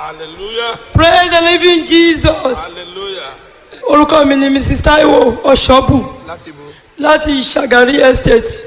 hallelujah praise the living jesus hallelujah orúkọ mi ni mrs taiwo ọ̀ṣọ́bù láti bo láti ṣàgárí estate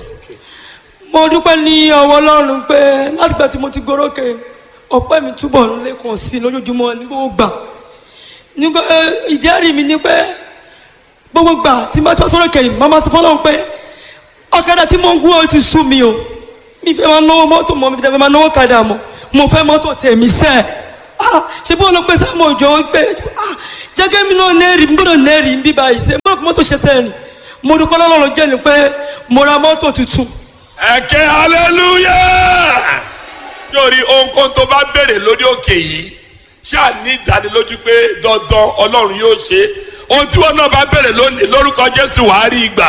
mo dúpẹ́ ní ọwọ́ ọlọ́run pé látìgbà tí mo ti gorókè ọpẹ́ mi túbọ̀ ń lékun sí i lójoojúmọ́ ní gbogbo gbà nígbà ìjẹ́rìí mi ni pé gbogbo gbà tí n bá tọ́ sórókè yìí màmá sọ fọlọ́run pé ọ̀kadà tí mo ń gún ọ ti sú mi o mi fẹ́ máa náwó mọ́tò mọ́ mi fẹ́ máa náwó kadà mọ́ mo fẹ́ mọ́tò tèmi sẹ́ ah ṣe bí wọn lọ pé sáàmù òjò pé ah jẹ́gẹ́ mi náà nẹ́ẹ̀rì mi gbọ́dọ̀ nẹ́ẹ̀rì ń bí báyìí ṣe mo fi mọ́tò ṣe sẹ́yìn mo dúpẹ́ lọ́lọ́run jẹ́ ni pé mo ra mọ́tò tuntun ẹ̀kẹ́ hallelujah yóò rí ohunkóhun tó bá béèrè lórí òkè yìí ṣáà ní ìdánilójú pé dandan ọlọ́run yóò ṣe ohun tí wọn náà bá béèrè lónìí lórúkọ jésù wàá rí ìgbà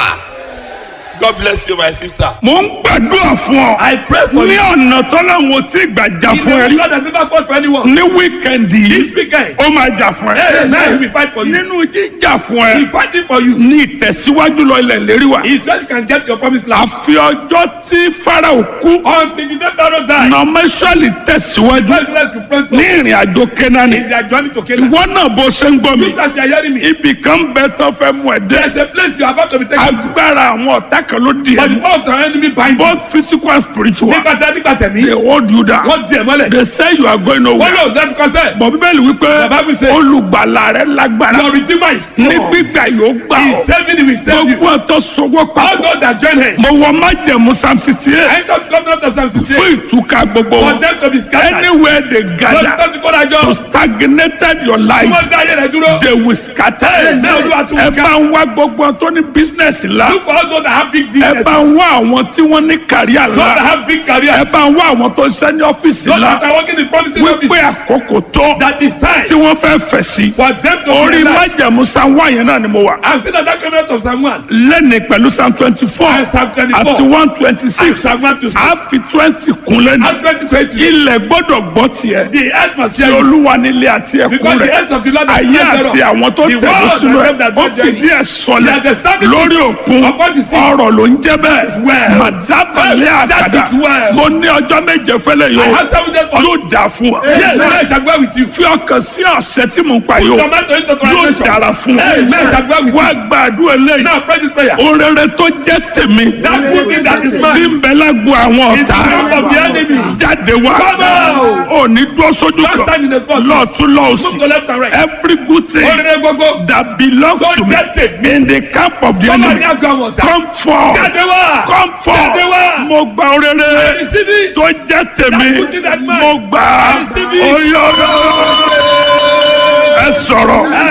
god bless you my sister. mo ń gbàdúrà fún ọ. I pray for ní you. ọ̀nà tọ́láwọn tí gbàjà He's fún the ẹ. God that never fought for anyone. ní wíkẹ̀ndì This yìí weekend, ó máa jà fún hey, now he ẹ. will fight for you. nínú jíjà fún He's ẹ fighting for you. ní ìtẹ̀síwájú lọ ilẹ̀ lérí wa. He just can get your promised land. àfi ọjọ́ tí farao kú Until the day Pharaoh died, nọmẹsọ̀lì tẹ̀síwájú God bless you, friends. ní ìrìn àjò kẹ́nání. In their journey to Canaan. ìwọ náà bó ṣe ń gbọ́ mi. You guys are hearing me. ibì kan bẹ tó fẹ́ mú ẹ There's dé. a place you are about to be taken to. agbára àwọn ọ̀tá kan ló di But the ẹ. power of our enemy bind you. both physical and spiritual. Nígbà tí a nígbà tẹ̀mí, they hold you down. wọ́n di ẹ̀ mọ́lẹ̀. they say you are going Wọ́n nowhere. lò them because there. bọ̀ bíbélì wípé The Bible says- olùgbàlà rẹ lágbára Your redeemer is ní strong. gbígbà yóò gbà He is ọ́ saving you, he will save you. gbogbo ọ̀tọ̀ sọ́wọ́ All papọ̀ those that join him. mo wọ májẹ̀mú psalm sixty I eight come to come down to Psalm 68. fún ìtúká gbogbo For wọn them to be scattered. anywhere they Lọ́dún gather tó ti kó dájọ́. to stagnated your Tí life wọ́n dá ayé rẹ̀ dúró. they will scatter Hey, now you are too ẹ bá ń wá gbogbo tó ní business la Look for all those that have big ẹ businesses. bá ń wá àwọn tí wọ́n ní career Those that la have big ẹ careers. bá ń wá àwọn tó ń ṣe ní ọ́fíìsì Those la that are working in promising wípé offices. àkókò tó That is time tí wọ́n fẹ́ fẹ̀ sí for them to orí realize. májẹ̀mú psalm one yẹn náà ni mo wà. I'm still at that covenant of Psalm 1. lẹ́ni pẹ̀lú psalm twenty four And Psalm 24. àti one twenty And six Psalm 1 to 6. a fi twenty kun lẹ́nu And 2020. ilẹ̀ gbọ́dọ̀ gbọ́ tiẹ̀ The earth must tí hear you. olúwa nílé àti ẹ̀kún Because the rẹ̀ earth of the Lord is ayé not àti thereof. àwọn tó The tẹ̀lé world sínú and ẹ̀ them that ó dwell therein. fìdí ẹ̀ sọlẹ̀ He has established lórí it òkun upon the seas. ọ̀rọ̀ ló ń jẹ́ bẹ́ẹ̀ well. màdábàlẹ̀ That àkàdá is well. mo ní ọjọ́ méje fẹ́lẹ̀ I yóò have seven days for you. yóò dà fún ọ Yes, I shall go with you. fi ọkàn sí ọ̀sẹ̀ tí mo ń pa yóò Tomato into yóò translation. dára fún Hey, man, I shall go ọ with wá you. gbàdúrà lẹ́yìn Now pray this prayer. orere tó jẹ́ tèmi That good thing that is tí mine. ń bẹ lágbo àwọn In the ọ̀tá camp of the enemy. jáde wá Come out. ò ní dúró sójú Don't stand kan in the spot. lọ́ọ̀tún Move lọ́ọ̀sì to left and right. every good thing Orere gbogbo. that belongs Tó to me jẹ́ tèmi. in the camp of the Come on, enemy ní àgọ́ àwọn ọ̀tá. come forth Jáde wá. come forth Jáde wá. mo gba orere Receive it. tó jẹ́ tèmi That good thing that mine. mo gbà Receive it. oyè ẹ sọ̀rọ̀